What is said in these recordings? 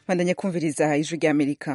bandanye kumviriza ijwi rya amerika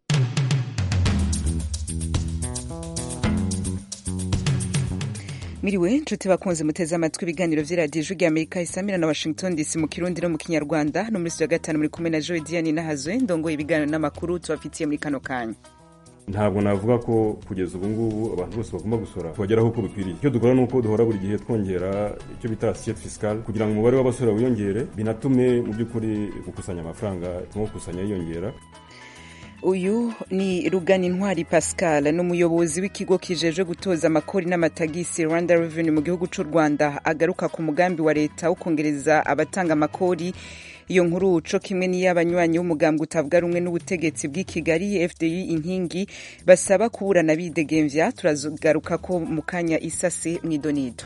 miriwe nshuti bakunze muteze amatwi ibiganiro vy'iradiyo ijwi rya amerika isamira na washington dc mu kirundi no mu kinyarwanda no muri studio ya gatanu muri kumwe na joe diane nahazwe ndongoye ibiganiro n'amakuru tubafitiye muri kano kanya ntabwo navuga ko kugeza ubu ngubu abantu bose bagomba gusora kubageraho uko bikwiriye icyo dukora ni uko duhora buri gihe twongera icyo bita assiette fiscale kugira ngo umubare w'abasora wiyongere binatume mu by'ukuri gukusanya amafaranga turimo gukusanya yiyongera uyu ni rugani ntwari pascal ni umuyobozi w'ikigo kijejwe gutoza amakori n'amatagisi rwanda revenue mu gihugu cy'u rwanda agaruka ku mugambi wa leta wo kongereza abatanga amakori iyo nkuru co kimwe n'iy'abanywanyi b'umugambwe utavuga rumwe n'ubutegetsi bw'i kigali fdi inkingi basaba kuburana bidegemvya turazogaruka ko mu kanya isase mw'idonido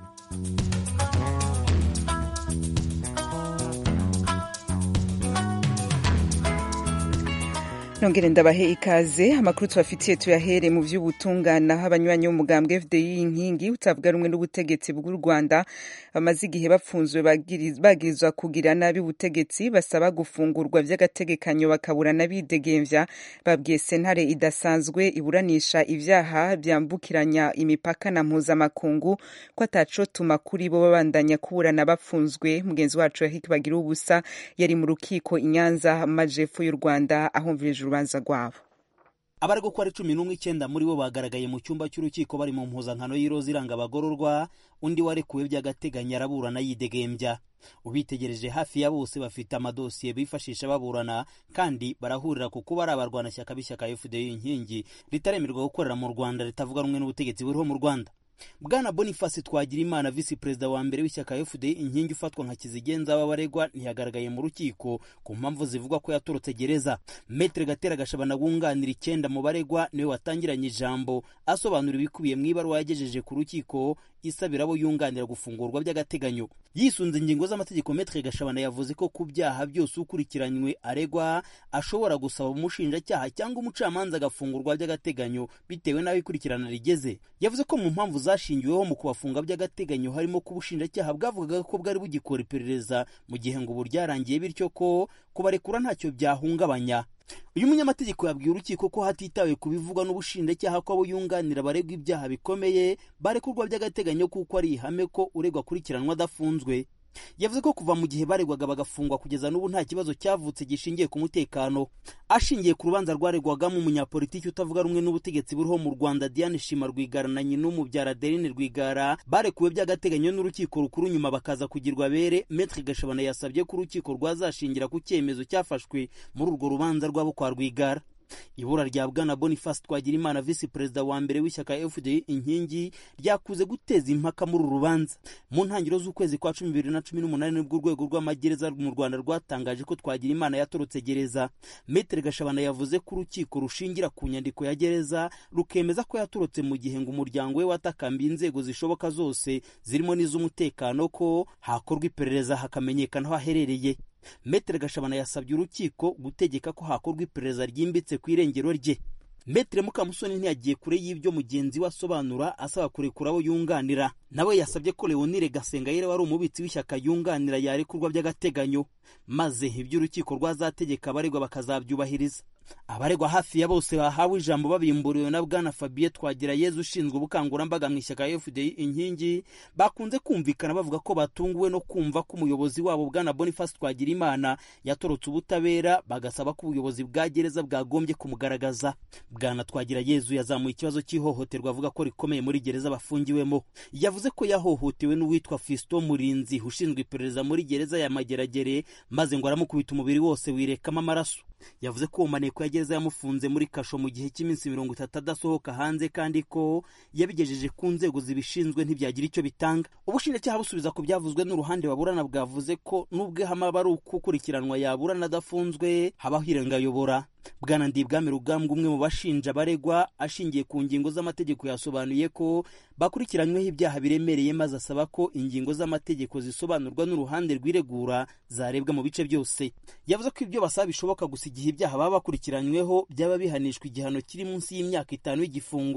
nongere ndabahe ikaze amakuru tubafitiye tuyahere mu vy'ubutungane aho abanywanyi b'umugambwe fdi inkingi utavuga rumwe n'ubutegetsi bw'u rwanda bamaze igihe bapfunzwe bagirizwa kugira nabi ubutegetsi basaba gufungurwa vy'agategekanyo bakaburana bidegemvya babwiye sentare idasanzwe iburanisha ivyaha vyambukiranya imipaka na mpuzamakungu ko atacotuma kuri bo babandanya kuburana bapfunzwe mugenzi wacu yahiki bagira ubusa yari mu rukiko inyanza majepfo y'u rwanda ahumvirije urubanza rwabo abaregwa ko ari cumi n'umwe icyenda muri bo bagaragaye mu cyumba cy'urukiko bari mu mpuzankano y'iroza iranga abagororwa undi warekuwe by'agateganyo araburana yidegembya ubitegereje hafi ya bose bafite amadosiye bifashisha baburana kandi barahurira ku kuba ari abarwanashyaka b'ishyaka fdi inkingi ritaremerwa gukorera mu rwanda ritavuga rumwe n'ubutegetsi buriho mu rwanda bwana boniface twagirimana visi perezida wa mbere w'ishyaka fdi inkingi ufatwa nka kizigenza w'abaregwa ntiyagaragaye mu rukiko ku mpamvu zivugwa ko yatorotse gereza metere gatera gashabana wunganira icyenda mu baregwa niwe watangiranye ijambo asobanura ibikubiye mu ibaruwa yagejeje ku rukiko isabira abo yunganira gufungurwa by'agateganyo yisunze ingingo z'amategeko metere gashabana yavuze ko ku byaha byose ukurikiranywe aregwa ashobora gusaba umushinjacyaha cyangwa umucamanza agafungurwa by'agateganyo bitewe n'aho ikurikirana rigeze yavuze ko mu mpamvu zashingiweho mu kubafunga by'agateganyo harimo ko ubushinjacyaha bwavugaga ko bwari bugikora iperereza mu gihe ngo ubu ryarangiye bityo ko kubarekura ntacyo byahungabanya uyu munyamategeko yabwiye urukiko ko hatitawe ku bivugwa n'ubushinjacyaha ko abo yunganira baregwa ibyaha bikomeye barekurwa by'agateganyo kuko ari ihame ko uregwa akurikiranwa adafunzwe yavuze ko kuva mu gihe baregwaga bagafungwa kugeza n'ubu nta kibazo cyavutse gishingiye ku mutekano ashingiye ku rubanza rwaregwagamo umunyapolitiki utavuga rumwe n'ubutegetsi buriho mu rwanda diane shima rwigara na nyina umubyara adeline rwigara barekuwe by'agateganyo n'urukiko rukuru nyuma bakaza kugirwa bere metre gashabana yasabye ko urukiko rwazashingira ku cyemezo cyafashwe muri urwo rubanza rwabo kwa rwigara ibura rya bwana boniface twagirimana visi perezida wa mbere w'ishyaka fdi inkingi ryakuze guteza impaka muri uru rubanza mu ntangiriro z'ukwezi kwa cumi bibiri na cumi n'umunani nibwo urwego rw'amagereza mu rwanda rwatangaje ko twagirimana yatorotse gereza metere gashabana yavuze ko urukiko rushingira ku nyandiko ya gereza rukemeza ko yatorotse mu gihe ngo umuryango we watakambiye inzego zishoboka zose zirimo n'iz'umutekano ko hakorwa iperereza hakamenyekana aho aherereye metere gashabana yasabye urukiko gutegeka ko hakorwa iperereza ryimbitse ku irengero rye metere mukamusoni ntiyagiye kure y'ibyo mugenzi we asobanura asaba kurekura abo yunganira nawe yasabye ko leonire gasengayire wari umubitsi w'ishyaka yunganira yarekurwa by'agateganyo maze ibyo urukiko rwazategeka abaregwa bakazabyubahiriza abaregwa hafi ya bose bahawe ijambo babimburiwe na bwana fabien twagirayezu ushinzwe ubukangurambaga mu ishyaka fdi inkingi bakunze kumvikana bavuga ko batunguwe no kumva ko umuyobozi wabo bwana boniface twagirimana yatorotse ubutabera bagasaba ko ubuyobozi bwa gereza bwagombye kumugaragaza bwana twagirayezu yazamuye ikibazo cy'ihohoterwa avuga ko rikomeye muri gereza bafungiwemo yavuze ko yahohotewe n'uwitwa fiston murinzi ushinzwe iperereza muri gereza ya mageragere maze ngo aramukubita umubiri wose wirekamo amaraso yavuze ko uwo maneko ya gereza yamufunze muri kasho mu gihe cy'iminsi mirongo itatu adasohoka hanze kandi ko yabigejeje ku nzego zibishinzwe ntibyagira icyo bitanga ubushinjacyaha busubiza ku byavuzwe n'uruhande baburana bwavuze ko n'ubwo ihama aba ari ukukurikiranwa yaburana adafunzwe habaho irengayobora bwana ndibwami rugambwa umwe mu bashinja baregwa ashingiye ku ngingo z'amategeko yasobanuye ko bakurikiranyweho ibyaha biremereye maze asaba ko ingingo z'amategeko zisobanurwa n'uruhande rw'iregura zarebwa mu bice byose yavuze ko ibyo basaba bishoboka gusa igihe ibyaha baba bakurikiranyweho byaba bihanishwa igihano kiri munsi y'imyaka itanu y'igifungo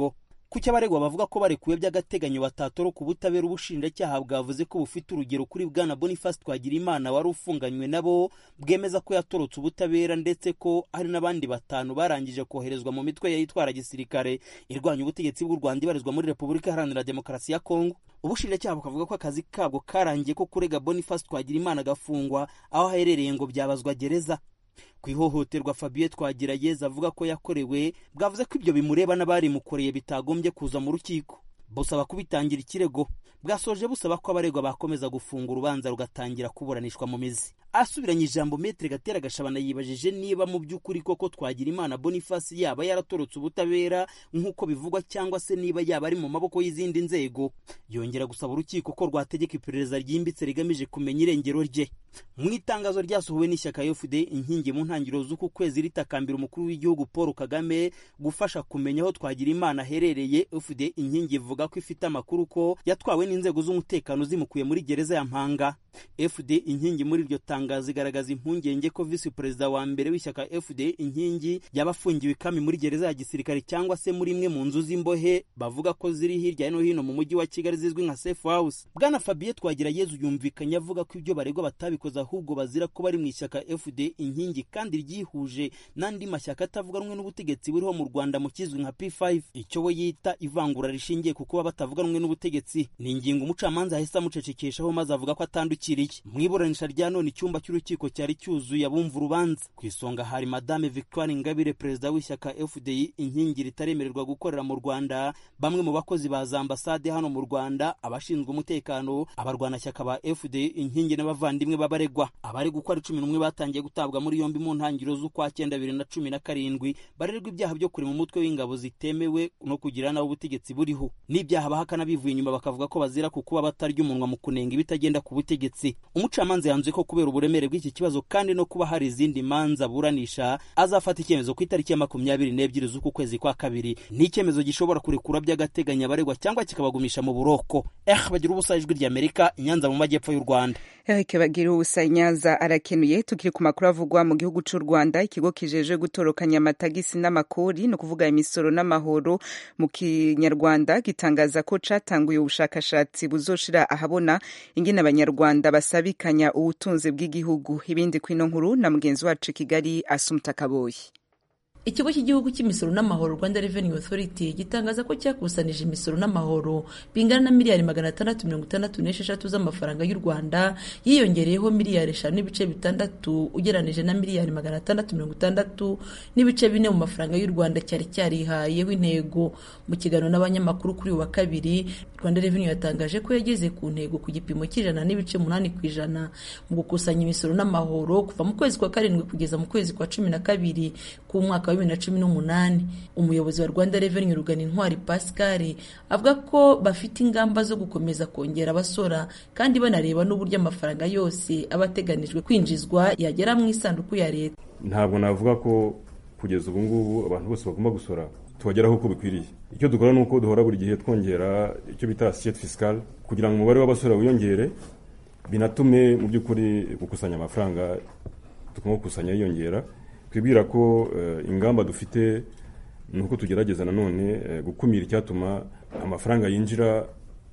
kuki abaregwa bavuga ko barekuwe by'agateganyo batatoroka ubutabera ubushinjacyaha bwavuze ko bufite urugero kuri bwana boniface twagirimana wari ufunganywe nabo bwemeza ko yatorotse ubutabera ndetse ko hari n'abandi batanu barangije koherezwa mu mitwe yitwara gisirikare irwanya ubutegetsi bw'u rwanda ibarizwa muri repubulika iharanira demokarasi ya kongo ubushinjacyaha bukavuga ko akazi kabwo karangiye ko kurega boniface twagirimana agafungwa aho aherereye ngo byabazwa gereza ku ihohoterwa fabien twagirayeza avuga ko yakorewe bwavuze ko ibyo bimureba n'abarimukoreye bitagombye kuza mu rukiko busaba kubitangira ikirego bwasoje busaba ko abaregwa bakomeza gufunga urubanza rugatangira kuburanishwa mu mizi asubiranye ijambo metere gatera gashabana yibajije niba mu by'ukuri koko twagira imana boniface yaba yaratorotse ubutabera nk'uko bivugwa cyangwa se niba yaba ari mu maboko y'izindi nzego yongera gusaba urukiko ko rwategeka iperereza ryimbitse rigamije kumenya irengero rye mu itangazo ryasohowe n'ishyaka fd inkingi mu ntangiriro z'uku kwezi ritakambira umukuru w'igihugu paul kagame gufasha kumenya aho twagira imana aherereye fd inkingi ivuga ko ifite amakuru ko yatwawe n'inzego z'umutekano zimukuye muri gereza ya mpanga fd inkingi muri iryo tangazo igaragaza impungenge ko visi perezida wa mbere w'ishyaka fd inkingi yaba afungiwe ikami muri gereza ya gisirikare cyangwa se muri imwe mu nzu z'imbohe bavuga ko ziri hirya no hino mu mujyi wa kigali zizwi nka safe house bwana fabien twagirayezu yumvikanye avuga ko ibyo baregwa batabikoze ahubwo bazira ko bari mu ishyaka fd inkingi kandi ryihuje n'andi mashyaka atavuga rumwe n'ubutegetsi buriho mu rwanda mu kizwi nka p5 icyo we yita ivangura rishingiye ku kuba batavuga rumwe n'ubutegetsi ni ingingo umucamanza ahise amucecekeshaho maze avuga ko atandukiriye mu iburanisha rya none icyumba cy'urukiko cyari cyuzuye abumva urubanza ku isonga hari madame victoire ingabire perezida w'ishyaka fdi inkingi ritaremererwa gukorera mu rwanda bamwe mu bakozi ba za ambasade hano mu rwanda abashinzwe umutekano abarwanashyaka ba fdi inkingi n'abavandimwe b'abaregwa abari gukora cumi n'umwe batangiye gutabwa muri yombi mu ntangiriro z'ukwa cyenda bibiri na cumi na karindwi barerwa ibyaha byo kurema umutwe w'ingabo zitemewe no kugira nawe ubutegetsi buriho n'ibyaha bahakana bivuye inyuma bakavuga ko bazira ku kuba batarya umunwa mu kunenga ibitagenda ku butegetsi umucamanza yanzuye ko kubera uburemere bw'iki kibazo kandi no kuba hari izindi manza aburanisha azafata icyemezo ku itariki ya makumyabiri n'ebyiri z'uku kwezi kwa kabiri ni icyemezo gishobora kurekura by'agateganyo abaregwa cyangwa kikabagumisha mu buroko eh bagira ubusa ijwi ry'amerika inyanza mu majyepfo y'u rwanda Eric bagira ubusa nyanza arakenuye tukiri ku makuru avugwa mu gihugu cy'u Rwanda ikigo kijeje gutorokanya amatagisi n'amakori no kuvuga imisoro n'amahoro mu kinyarwanda gitangaza ko catanguye ubushakashatsi buzoshira ahabona ingene abanyarwanda basabikanya ubutunzi bw'igihugu ibindi kwino nkuru na mugenzi wacu Kigali Asumta Kaboyi ikigo cy'igihugu cy'imisoro n'amahoro rwanda revenue authority gitangaza ko cyakusanije imisoro n'amahoro bingana na miliyari magana atandatu mirongo itandatu n'esheshatu z'amafaranga y'u rwanda yiyongereyeho miliyari eshanu n'ibice bitandatu ugeranije na miliyari magana atandatu mirongo itandatu n'ibice bine mu mafaranga y'u rwanda cyari cyarihayeho intego mu kiganiro n'abanyamakuru kuri uyu wa kabiri rwanda revenue yatangaje ko yageze ku ntego ku gipimo cy'ijana n'ibice umunani ku ijana mu gukusanya imisoro n'amahoro kuva mu kwezi kwa karindwi kugeza mu kwezi kwa cumi na kabiri k'umwaka wa bibiri na cumi n'umunani umuyobozi wa rwanda revenue rugana intwari pascal avuga ko bafite ingamba zo gukomeza kongera abasora kandi banareba n'uburyo amafaranga yose aba ateganijwe kwinjizwa yagera mu isanduku ya leta ntabwo navuga ko kugeza ubu ngubu abantu bose bagomba gusora tubageraho uko bikwiriye icyo dukora ni uko duhora buri gihe twongera icyo bita assiette fiscale kugira ngo umubare w'abasora wiyongere binatume mu by'ukuri gukusanya amafaranga tugomba gukusanya yiyongera twibwira ko ingamba dufite ni uko tugerageza nanone gukumira icyatuma amafaranga yinjira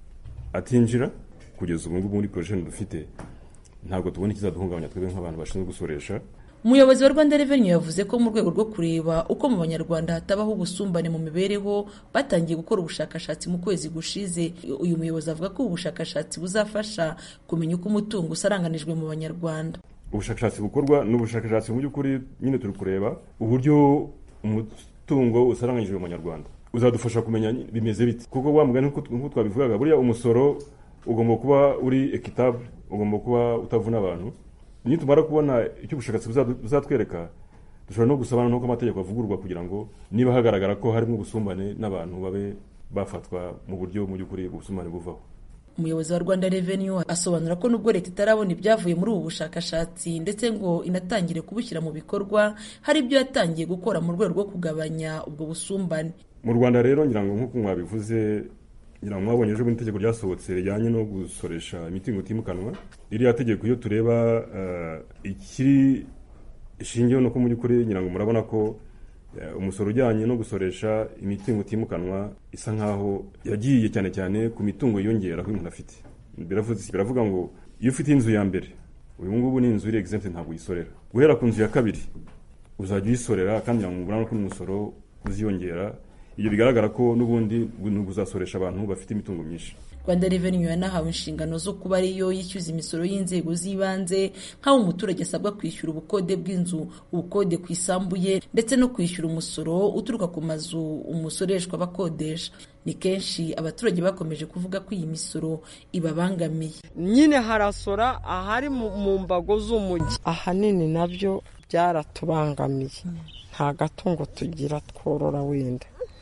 atinjira kugeza ubu ngubu muri porojeni dufite ntabwo tubona ikizaduhungabanya twebwe nk'abantu bashinzwe gusoresha umuyobozi wa rwanda revenue yavuze ko mu rwego rwo kureba uko mu banyarwanda hatabaho ubusumbane mu mibereho batangiye gukora ubushakashatsi mu kwezi gushize uyu muyobozi avuga ko ubu bushakashatsi buzafasha kumenya uko umutungo usaranganijwe mu banyarwanda ubushakashatsi bukorwa ni ubushakashatsi mu by'ukuri nyine turi kureba uburyo umutungo usaranganyijwe mu banyarwanda uzadufasha kumenya bimeze bite kuko wa mugani nk'uko twabivugaga buriya umusoro ugomba kuba uri ekitabure ugomba kuba utavuna abantu nitumara kubona icyo ubushakashatsi buzatwereka dushobora no gusaba n'uko amategeko avugurwa kugira ngo niba hagaragara ko harimo ubusumbane n'abantu babe bafatwa mu buryo mu by'ukuri ubusumbane buvaho umuyobozi wa rwanda revenue asobanura ko nubwo leta itarabona ibyavuye muri ubu bushakashatsi ndetse ngo inatangire kubushyira mu bikorwa hari ibyo yatangiye gukora mu rwego rwo kugabanya ubwo busumbane mu rwanda rero ngira ngo nk'uko mwabivuze ngira ngo mwabonye ejo bundi itegeko ryasohotse rijyanye no gusoresha imitungo itimukanwa ririya tegeko iyo tureba ikiri ishingiyeho no ku mu by'ukuri ngira ngo murabona ko umusoro ujyanye no gusoresha imitungo itimukanwa isa nkaho yagiye cyane cyane ku mitungo yiyongera ko umuntu afite biravuga ngo iyo ufite inzu ya mbere uyu ngubu ni inzu iri exempte ntabwo uyisorera guhera ku nzu ya kabiri uzajya uyisorera kandi urabona ko n'umusoro uziyongera ibyo bigaragara ko n'ubundi uzasoresha abantu bafite imitungo myinshi rwanda reveni yanahawe inshingano zo kuba ariyo yishyuza imisoro y'inzego z'ibanze nk'aho umuturage asabwa kwishyura ubukode bw'inzu ubukode ku isambu ye ndetse no kwishyura umusoro uturuka ku mazu umusoreshwa bakodesha ni kenshi abaturage bakomeje kuvuga ko iyi misoro ibabangamiye nyine harasora ahari mu mbago z'umujyi ahanini nabyo byaratubangamiye nta gatungo tugira tworora wenda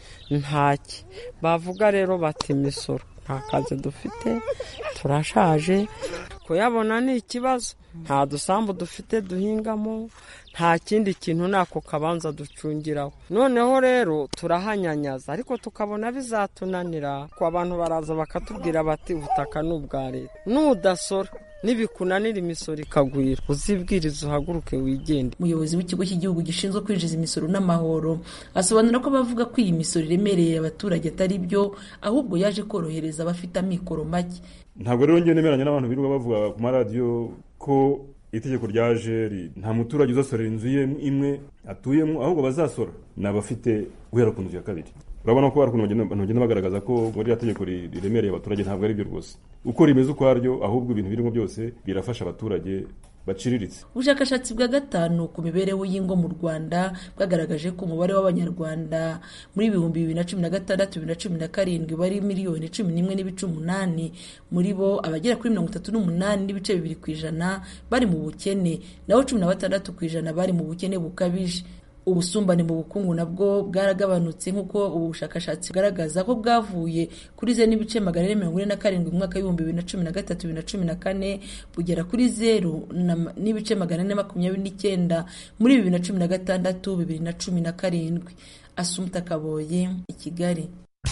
ntaki bavuga rero bati imisoro nta kazi dufite turashaje kuyabona ni ikibazo nta dusambu dufite duhingamo nta kindi kintu nako kabanza ducungiraho noneho rero turahanyanyaza ariko tukabona bizatunanira ko abantu baraza bakatubwira bati ubutaka ni ubwa leta nudasora nibikunanira imisoro ikagwira uzibwiriza uhaguruke wigende umuyobozi w'ikigo cy'igihugu gishinzwe kwinjiza imisoro n'amahoro asobanura ko bavuga ko iyi misoro iremereye abaturage atari byo ahubwo yaje korohereza abafite amikoro make ntabwo rero njye nemeranya n'abantu birirwa bavuga ku maradiyo ko itegeko ryaje nta muturage uzasorera inzu ye imwe atuyemo ahubwo bazasora ni abafite guhera ku nzu ya kabiri urabona ko hari ukuntu bagenda bagaragaza ko muri iriya tegeko riremereye abaturage ntabwo ari byo rwose uko rimeze ukwaryo ahubwo ibintu birimo byose birafasha abaturage baciriritse ubushakashatsi bwa gatanu ku mibereho y'ingo mu rwanda bwagaragaje ko umubare w'abanyarwanda muri ibihumbi bibiri na cumi na gatandatu bibiri na cumi na karindwi bari miliyoni cumi n'imwe n'ibice umunani muri bo abagera kuri mirongo itatu n'umunani n'ibice bibiri ku ijana bari mu bukene naho cumi na batandatu ku ijana bari mu bukene bukabije ubusumbane mu bukungu nabwo bwaragabanutse nk'uko ubu bushakashatsi bugaragaza ko bwavuye kuri zeru n'ibice magana ane mirongo ine na karindwi mu mwaka w'ibihumbi bibiri na cumi na gatatu bibiri na cumi na kane bugera kuri zeru n'ibice magana ane makumyabiri n'icyenda muri bibiri na cumi na gatandatu bibiri na cumi na karindwi asumta kaboye i kigali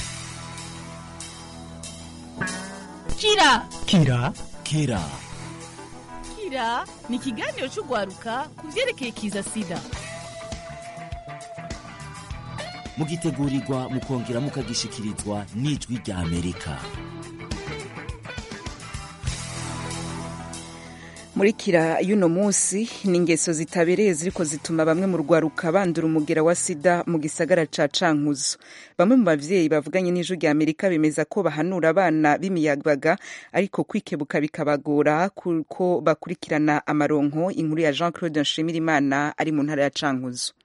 kira kira kira kira ni ikiganiro cy'urwaruka ku byerekeye kiza sida mugitegurirwa mukongera mukagishikirizwa n'ijwi rya amerika muri kira y'uno munsi ni ingeso zitabereye ziriko zituma bamwe mu rwaruka bandura umugera wa sida mu gisagara ca cankuzo bamwe mu bavyeyi bavuganye n'ijwi rya amerika bemeza ko bahanura abana b'imiyabaga ariko kwikebuka bikabagora kuko bakurikirana amaronko inkuru ya jean claude nshimirimana ari mu ntara ya cankuzo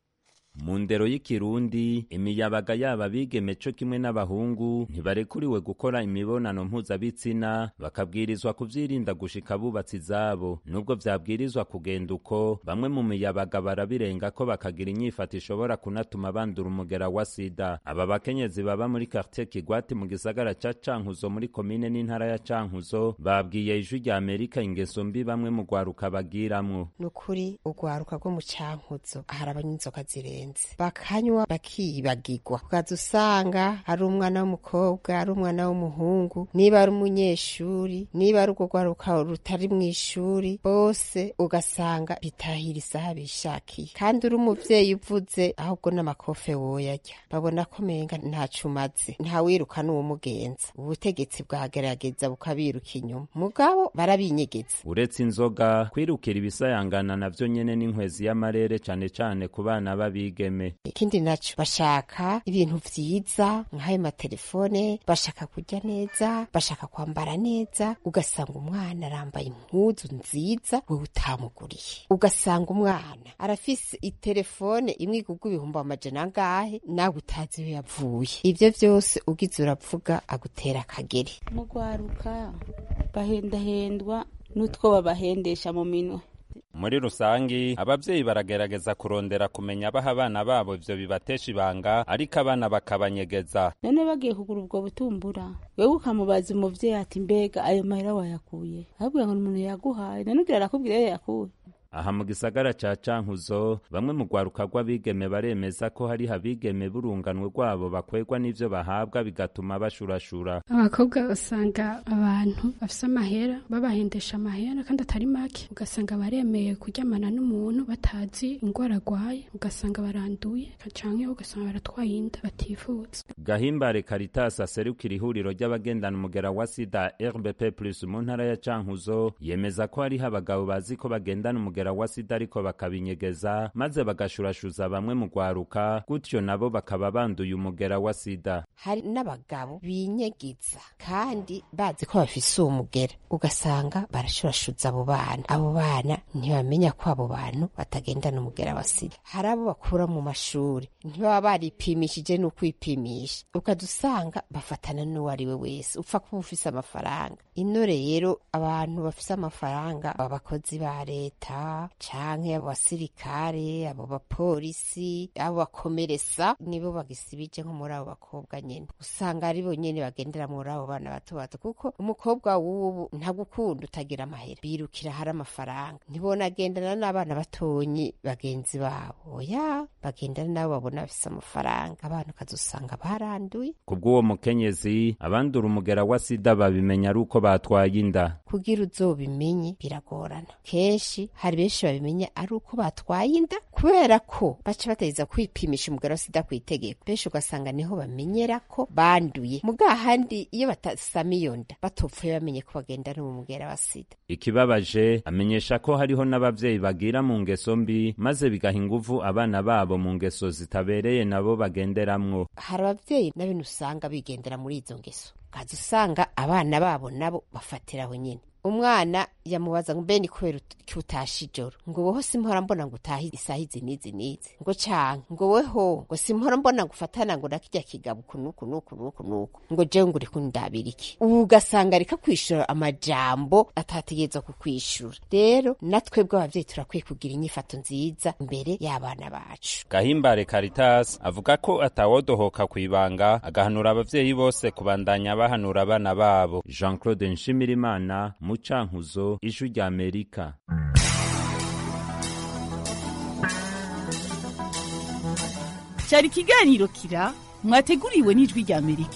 mu ndero y'ikirundi imiyabaga yaba bigeme co kimwe n'abahungu ntibarekuriwe gukora imibonano mpuzabitsina bakabwirizwa kuvyirinda gushika bubatsi zabo nubwo vyabwirizwa kugenda uko bamwe mu miyabaga barabirenga ko bakagira inyifato ishobora kunatuma bandura umugera wa sida aba bakenyezi baba muri quartier kigwati mu gisagara ca cankuzo muri komine n'intara ya cankuzo babwiye ijwi rya amerika ingeso mbi bamwe mu rwaruka bagiramwo nukuri urwaruka rwo mu cankuzo harabanye inzoka zirenze bakanywa bakiyibagirwa ukaza usanga ari umwana w'umukobwa ari umwana w'umuhungu niba ari umunyeshuri niba ari urwo rwaruka rutari mu ishuri bose ugasanga bitahira isaha bishakiye kandi uri umuvyeyi uvuze ahubwo n'amakofe woyarya babona ko menga ntaco umaze ntawiruka n'uwumugenza ubutegetsi bwagerageza bukabiruka inyuma mugabo barabinyegeza uretse inzoga kwirukira ibisayangana navyo nyene n'inkwezi y'amarere cane cane ku bana babi bigeme ikindi naco bashaka ibintu vyiza nk'ayo matelefone bashaka kurya neza bashaka kwambara neza ugasanga umwana arambaye impuzu nziza wewe utamuguriye ugasanga umwana arafise itelefone imwe igurwa ibihumbi amajana angahe nawe utazi iyo yavuye ivyo vyose ugize uravuga agutera akageri mu rwaruka bahendahendwa n'utwo babahendesha mu minwe muri rusangi abavyeyi baragerageza kurondera kumenya baha abana babo ivyo bibatesha ibanga ariko abana bakabanyegeza none bagiye kugura ubwo butumbura wewe ukamubaza umuvyeyi ati mbega ayo mahera wayakuye ahubwo ngo umuntu yaguhaye none ugira arakubwira iyo yakuye aha mu gisagara ca cankuzo bamwe mu rwaruka rw'abigeme baremeza ko hariho abigeme burunganwe rwabo bakwegwa n'ivyo bahabwa bigatuma bashurashura abakobwa usanga abantu bafise amahera babahendesha amahera kandi atari make ugasanga baremeye kuryamana n'umuntu batazi ingwara arwaye ugasanga baranduye canke ugasanga baratwaye inda batifuza gahimbare caritas aserukira ihuriro ry'abagendana umugera wa sida rbp plus mu ntara ya cankuzo yemeza ko hariho abagabo bazi ko bagendana umugera wa sida ariko bakabinyegeza maze bagashurashuza bamwe mu rwaruka gutyo nabo bakaba banduye umugera wa sida hari n'abagabo binyegiza kandi bazi ko bafise uwo mugera ugasanga barashurashuza abo bana abo bana ntibamenya ko abo bantu batagendana umugera wa sida hari abo bakura mu mashuri ntibaba baripimishije n'ukwipimisha ukadusanga bafatana n'uwo ari we wese upfa kuba ufise amafaranga ino rero abantu bafise amafaranga abakozi ba leta canke abasirikare abo bapolisi abo bakomeresa nibo bagisibije nko muri abo bakobwa nyene usanga ari bo nyene bagendera muri abo bana bato bato kuko umukobwa w'ubu ntagukunda utagira amahera birukira hari amafaranga ntibonagendana n'abana batonyi bagenzi babo oya bagendana nabo babona bafise amafaranga abantu ukazusanga baranduye kubw'uwo mukenyezi abandura umugera wa sida babimenya ari uko batwaye inda kugira uzobimenye biragorana kenshi hari benshi babimenya ari uko batwaye inda kubera ko baca bategeza kwipimisha umugera wa sida ku itegeko benshi ugasanga niho bamenyera ko banduye mugahandi iyo batasama iyo nda batopfuye bamenye ko bagendana mu mugera wa sida ikibabaje amenyesha ko hariho n'abavyeyi bagira mu ngeso mbi maze bigaha inguvu abana babo mu ngeso zitabereye nabo bagenderamwo hari abavyeyi na bene usanga bigendera muri izo ngeso ukaza usanga abana babo nabo bafatiraho nyine umwana yamubaza ngo mbe ni kubera ko utashe ijoro ngo woho simpora mbona ngo utahe isaha izi n'izi n'izi ngo canke ngo weho ngo simpora mbona ngo ufatana ngo nakirya kigabo uku nuku nuku nuku nuku ngo jewe ngo uriko ndabira iki ubu ugasanga ariko kwishura amajambo atategerezwa kukwishura rero natwebwe abavyeyi turakwiye kugira inyifato nziza imbere y'abana bacu gahimbare caritas avuga ko atawodohoka kwibanga agahanura abavyeyi bose kubandanya bahanura abana babo jean claude nshimirimana mu cankuzo ijwi rya amerika cyari ikiganiro kira mwateguriwe n'ijwi rya amerika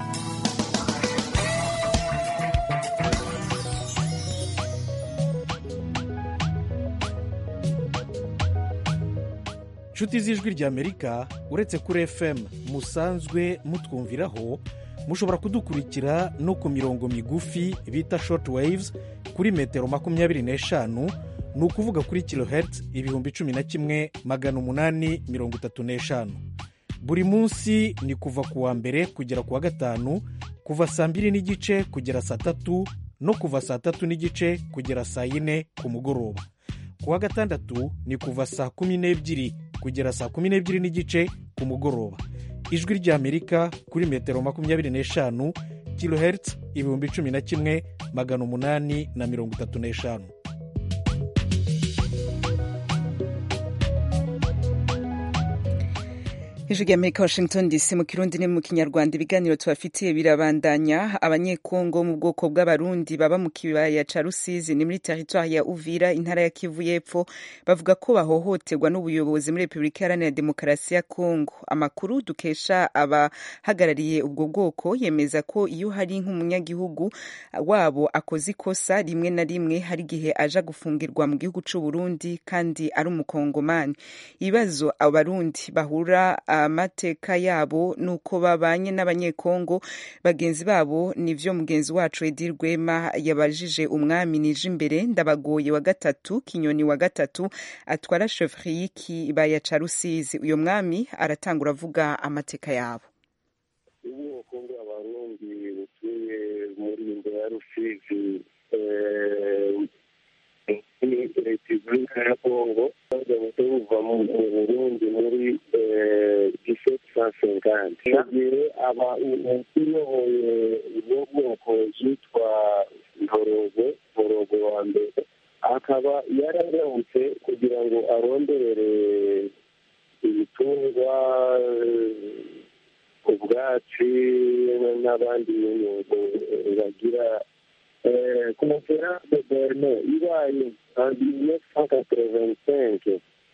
inshuti z'ijwi rya amerika uretse kuri fm musanzwe mutwumviraho mushobora kudukurikira no ku mirongo migufi bita short waves kuri metero makumyabiri n'eshanu ni ukuvuga kuri kilohertz ibihumbi cumi na kimwe magana umunani mirongo itatu n'eshanu buri munsi ni kuva ku wa mbere kugera ku wa gatanu kuva saa mbiri n'igice kugera saa tatu no kuva saa tatu n'igice kugera saa yine ku mugoroba ku wa gatandatu ni kuva saa kumi n'ebyiri kugera saa kumi n'ebyiri n'igice ku mugoroba ijwi ry'amerika kuri metero makumyabiri n'eshanu kilohertz ibihumbi cumi na kimwe magana umunani na mirongo itatu n'eshanu ijwi rya amerika washington dc mu kirundi ni mu kinyarwanda ibiganiro tubafitiye birabandanya abanyekongo mu bwoko bw'abarundi baba mu kibaya ca rusizi ni muri teritwari ya uvira intara ya kivu y'epfo bavuga ko bahohoterwa n'ubuyobozi muri repubulika iharanira demokarasi ya kongo amakuru dukesha abahagarariye ubwo bwoko yemeza ko iyo hari nk'umunyagihugu wabo akoze ikosa rimwe na rimwe hari igihe aja gufungirwa mu gihugu c'uburundi kandi ari umukongomani ibibazo abarundi bahura amateka yabo nuko babanye n'abanyekongo bagenzi babo nivyo mugenzi wacu Edi Rwema yabajije umwami nije imbere ndabagoye wa gatatu kinyoni wa gatatu atwara chevrier y'ikibaya ca Rusizi uyo mwami aratangura avuga amateka yabo ubwoko bw'abarundi butuye muri imbere ya rusizi repubulika ya kongo bagamije buva mu burundi muri diseti sa senkanti igihe aba uyoboye ubwo bwoko yitwa ntorogo ntorogo wa mbere akaba yararamutse kugira ngo aronderere ibitungwa ubwatsi n'abandi bintu bagira conference de berlin ibaye en mille cent quatre-vingt-cinq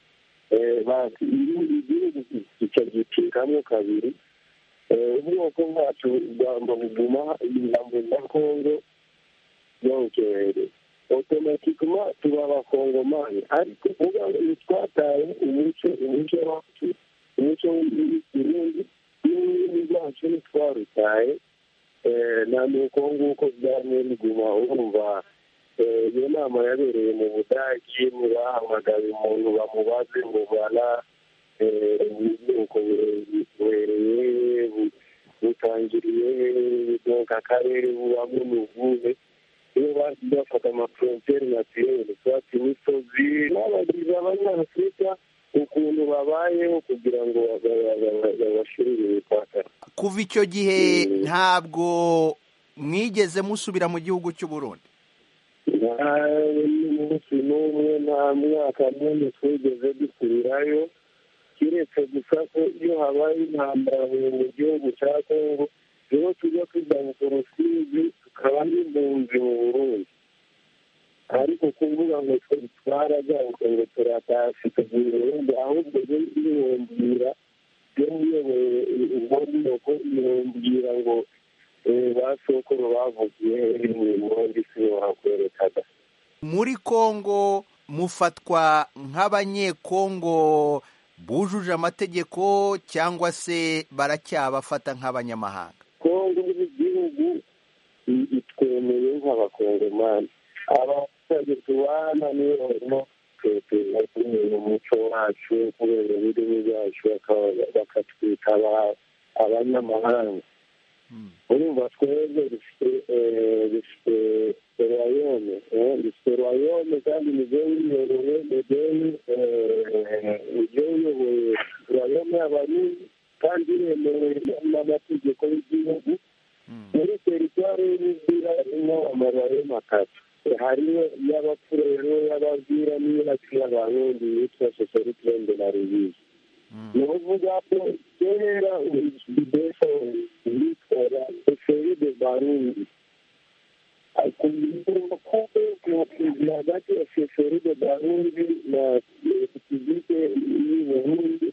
igihugu kica gicikamo kabiri ubwoko bwacu bwamba buguma ijambo rya kongo yongerere otomatikema tuba abakongomani ariko uvuga ngo twataye umuco umuco wacu umuco w'ikirundi n'ururimi rwacu ntitwarutaye na nuko nguko byamye biguma urumva iyo nama yabereye mu budagi ntibahamagaye umuntu bamubaze ngo bana ubwoko buhereye butangiriye donka akarere bubamo ni ubuhe iyo bazi bafata amafrontiere naturelle twati imisozi n'abagize abanyafurika ukuntu babayeho kugira ngo babashirire imipaka kuva icyo gihe ntabwo mwigeze musubira mu gihugu cy'u Burundi nta n'umunsi n'umwe nta mwaka n'umwe twigeze dusubirayo keretse gusa ko iyo habaye intambara mu gihugu cya kongo niho tujya kwigaruka urusizi tukaba n'impunzi mu burundi ariko kuvuga ngo twaragaruka ngo turatashye tuvuye ubundi ahubwo byo bibumbwira byo muyoboye ubwo bwoko bibumbwira ngo ba sokuru bavugiye imbundi si wakwerekaga muri kongo mufatwa nk'abanyekongo bujuje amategeko cyangwa se baracyabafata nk'abanyamahanga kongo nk'igihugu itwemeye nk'abakongomani abaturage tubana niyo barimo tweteza kubera umuco wacu kubera ururimi rwacu bakatwita abanyamahanga urumva twebwe dufite dufite royome dufite royome kandi nibyo wiyoboye nibyo wiyoboye royome y'abarundi kandi iremewe n'amategeko y'igihugu muri teritwari y'ubuzira harimo amaroyome atatu hariyo iy'abapfurero y'ababwira n'iyacu y'abarundi yitwa soseritrende na rubizi ni ukuvuga ko kera ibideso yitwara eferi de barundi kugira hagati ya eferi de barundi na repubulike y'u burundi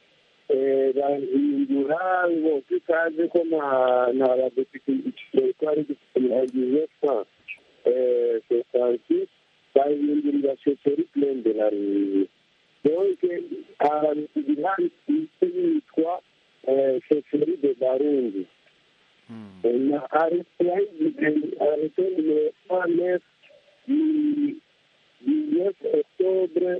bahindura ngo tutazi ko nta badepite igiciro twari dufite hagize fa sosansi bahindurira soseri plende na rubizi donc ahantu ibihari yitwa sheferi de barundi na arete yayigize arete nimero cent neuf neuf octobre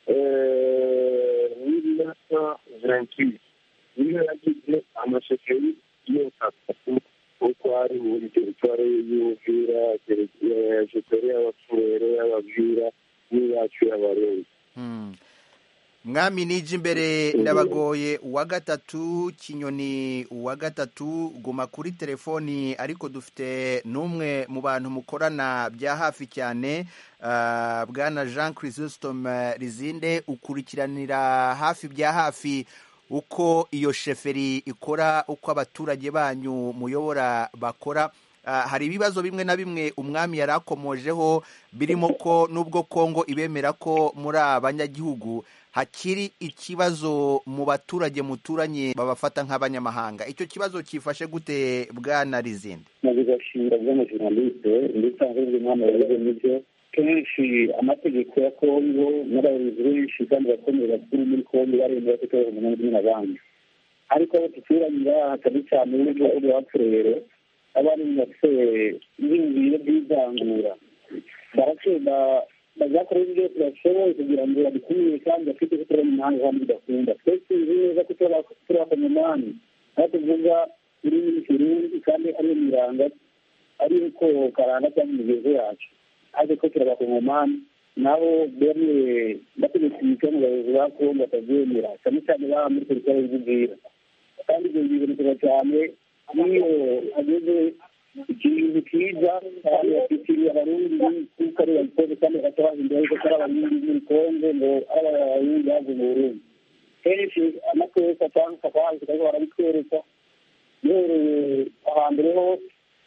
mille neuf cent vingt-huit niyo yagize amasheferi yose atatu uko ari muri teritwari y'ubwira sheferi y'abapfurero y'ababwira n'iyacu y'abarundi mwami nije imbere ndabagoye uwa gatatu kinyoni uwa gatatu guma kuri telefoni ariko dufite n'umwe mu bantu mukorana bya hafi cyane bwana jean christome rizinde ukurikiranira hafi bya hafi uko iyo sheferi ikora uko abaturage banyu muyobora bakora hari ibibazo bimwe na bimwe umwami yari akomojeho birimo ko n'ubwo kongo ibemera ko muri abanyagihugu hakiri ikibazo mu baturage muturanye babafata nk'abanyamahanga icyo kibazo cyifashe gute bwana rizindi mu bigashinga by'amajournaliste ndetse ahubwo umwami yavuze n'ibyo kenshi amategeko ya kongo n'abayobozi benshi kandi bakomeye bakuru muri kongo baremera ko itorero umunani kumwe n'abandi ariko abo duturanyira hatari cyane n'ibihugu bapfurero abandi bafite ibiyumviro by'ivangura barakenda bazakora ibyo byose bashoboye kugira ngo badukumire kandi bafite ko turi umuhanga kandi bidakunda twese tuzi neza ko turi abakongomani aho tuvuga ururimi rw'ikirundi kandi ariyo miranga ari uko karanga cyangwa imigezo yacu ariko ko turi abakongomani nabo bemeye bategetse imico mu bayobozi ba kongo batabyemera cyane cyane baba muri teritwari y'ububwira kandi ibyo bibonekera cyane n'iyo ageze ikintu kiza kandi bafitiye abarundi kuko ari babikoze kandi bagahita bahindura yuko ari abarundi muri kongo ngo ari abarundi bavuye mu burundi kenshi amakosa cyangwa akaba ariko barabitwereka yewe ahambere hose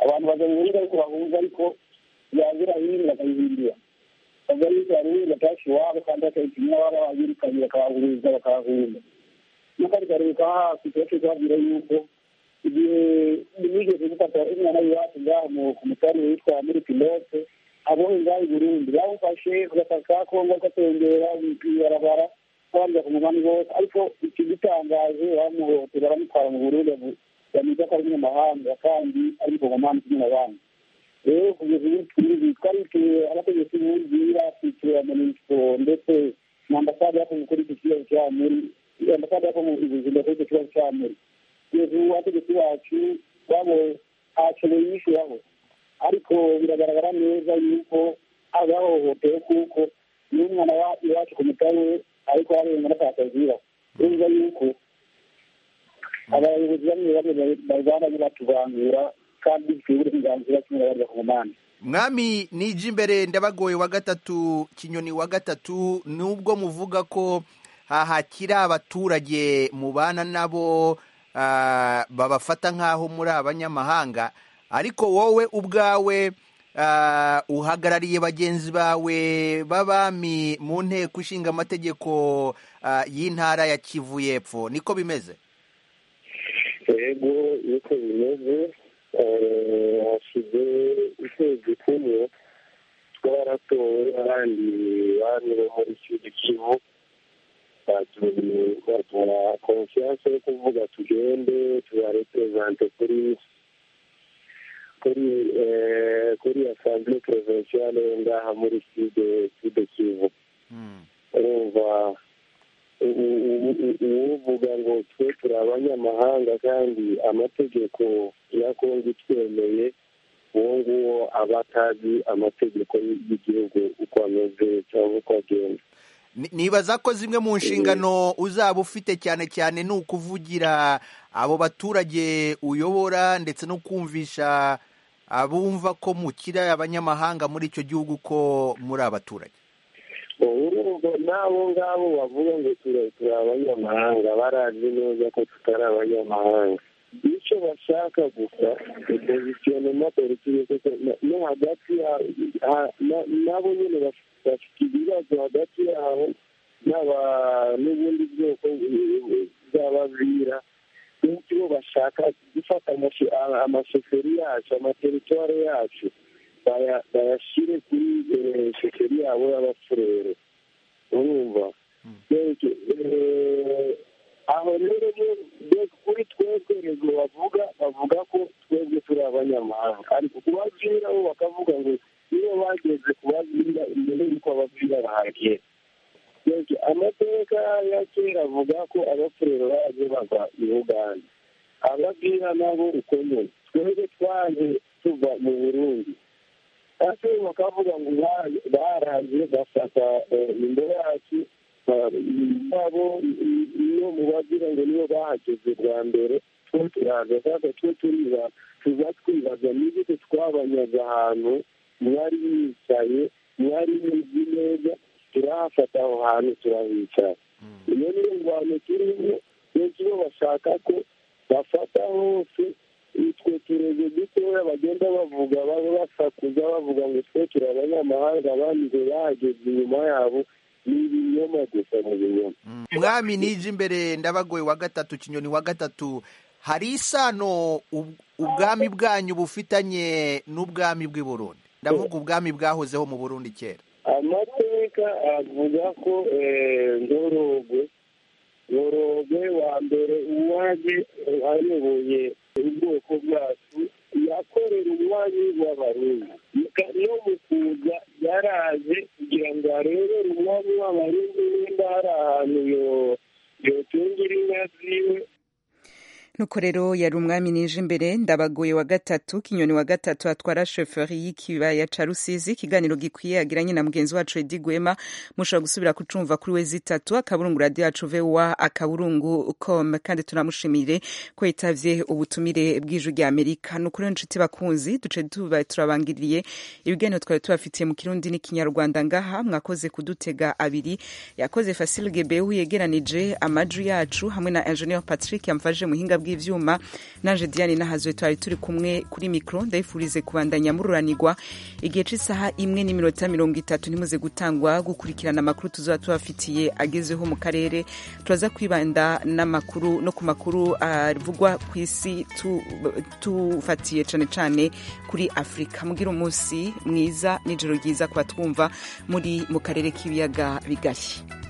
abantu baza mu burundi ariko bahunga ariko yagira hino bakayihindura bavuga yuko hari uwundi batashi iwabo kandi bakayipimwa waba babirukanye bakabahuriza bakahahunga n'akandi karere ka hafi tubace kubabwira yuko igihe nigeze gufata umwana w'iwacu ngaho ku mutari witwa muri pilote abonye ngaho i burundi bawufashe ku gataka ka kongo gatembera ibarabara abandi bakumuvana bose ariko ikigitangaje bamuhotera baramutwara mu burundi bameze ko ari umunyamahanga kandi ari mukongomani kimwe n'abandi rero kugeza ubu twizi twarituye abategetsi b'ubwira twituye amanisito ndetse na ambasade yakoze kuri iki kibazo cya muri ambasade yakoze ubuzima kuri icyo kibazo cya muri kugeza ubu abategetsi bacu babo ntacyo biyishyuraho ariko biragaragara neza yuko agahohotewe kuko n'umwana iwacu ku mutari we ariko harenga n'atakazira urumva yuko abayobozi bamwe bamwe barwana batuvangura kandi bifite uburenganzira kimwe n'abandi bakongomani mwami niji imbere ndabagoye wa gatatu kinyoni wa gatatu nubwo muvuga ko hakiri abaturage mubana nabo babafata nk'aho muri abanyamahanga ariko wowe ubwawe uhagarariye bagenzi bawe b'abami mu nteko ishinga amategeko y'intara ya kivu y'epfo niko bimeze yego niko bimeze hashize ukwezi kumwe twaratowe abandi bami bo muri kivu kivu baduha konfiyanse yo kuvuga tugende tubareperezante kuri kuri kuri asamblee provinciale ngaha muri side side kivu urumva uwuvuga ngo twe turi abanyamahanga kandi amategeko ya kongo itwemeye uwo nguwo aba atazi amategeko y'igihugu uko ameze cyangwa uko agenda nibaza ko zimwe mu nshingano uzaba ufite cyane cyane ni ukuvugira abo baturage uyobora ndetse no kumvisha abumva ko mukira abanyamahanga muri icyo gihugu ko muri abaturage urumva n'abo ngabo bavuga ngo turi abanyamahanga barazi neza ko tutari abanyamahanga icyo bashaka gusa opozisiyonema politiki no hagati nabo nyine bafite ibibazo hagati yabo n'ubundi bwoko bw'abavira n'icyo bashaka gufata amashoferi yacu amateritwari yacu bayashyire kuri shoferi yabo y'abafurere urumva aho rero kuri twebwe rego bavuga bavuga ko twebwe turi abanyamahanga ariko kubabwira bo bakavuga ngo iyo bageze kubabwira imbere y'uko ababwira bahagera amateka ya kera avuga ko abafurero baje bava i uganda ababwira nabo uko nyine twebwe twaje tuva mu burundi ase bakavuga ngo baraje bafata imbere yacu nabo iyo mubagira ngo nibo bahageze bwa mbere twe turaza sasa twe turiba tuza twibaza n'igiti twabanyaga ahantu mwari yicaye mwari muzi neza turahafata aho hantu turahicara iyo niyo ngwano turimo benshi bo bashaka ko bafata hose utwo turege dutoya bagenda bavuga baba basakuza bavuga ngo twe turi abanyamahanga abandi ngo bahageze inyuma yabo ni ibinyoma gusa mu binyoma mwami nije imbere ndabagoye wa gatatu kinyoni wa gatatu hari isano ubwami bwanyu bufitanye n'ubwami bw'i Burundi ndavuga ubwami bwahozeho mu burundi kera amateka avuga ko ngorogwe ngorogwe wa mbere uwaje ayoboye ubwoko bwacu yakorera umwanya w'abarundi no mu kuza yaraje kugira ngo arebere umwanya w'abarundi nimba hari ahantu yotungira inka ziwe nuko rero yari umwami nije imbere ndabagoye wa gatatu kinyoni wa gatatu atwara shoferi y'ikibaya ca rusizi ikiganiro gikwiye yagiranye na mugenzi wacu edi gwema mushobora gusubira kucumva kuri we zitatu akaburungu radiyo yacu vowa akaburungu com kandi tunamushimire ko yitavye ubutumire bw'ijwi rya amerika nuko rero nshuti bakunzi duce tuba turabangiriye ibiganiro twari tubafitiye mu kirundi n'ikinyarwanda ngaha mwakoze kudutega abiri yakoze fasile gebehu yegeranije amajwi yacu hamwe na ingenieur patrick yamfashije muhinga bw'ivyuma bw'ivyuma nanje diane nahazwe twari turi kumwe kuri mikro ndayifurize kubandanya mururanirwa igihe c'isaha imwe n'iminota mirongo itatu ntimuze gutangwa gukurikirana amakuru tuzoba tubafitiye agezeho mu karere turaza kwibanda n'amakuru no ku makuru avugwa ku isi tufatiye cane cane kuri afurika mugira umunsi mwiza n'ijoro ryiza kuba twumva muri mu karere k'ibiyaga bigari